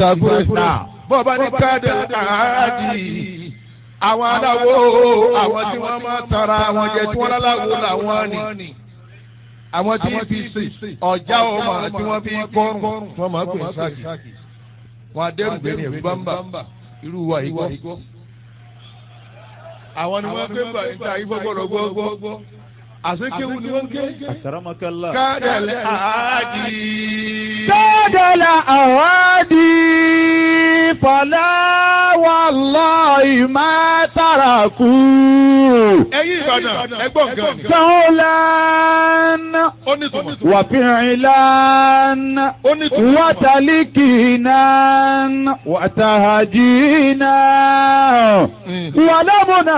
ìsàkúrẹ́sà. bọ́ọ̀bá ní káàdì àádì àwọn aláwo àwọn tí wọ́n máa tara àwọn jẹ tí wọ́n láláwo làwọn ni àwọn tí fi sè ọjà ọmọ tí wọ́n fi kọrùn wọ́n máa pè sáàkì wọn adẹrùgbé ní ẹ̀rú bámbà irú wa yìí gbọ́. àwọn ni wọ́n gbé gbà níta ìfọgbọ́dọ̀ gbọ́gbọ́ àsekéwu ni wọ́n ké. Akramakallah. kádàlẹ́ àádì. Tọ́dọ̀lá àwádìí fọlá wallahi má tàràkù. ẹ̀yin Ìbàdàn ẹgbọ́n gan ni. Sọ́ọ́lán ó ní tùmọ̀. wàfíìlán ó ní tùmọ̀. wàtàlíkìnà wàtàhàjìnà wàlámùnà.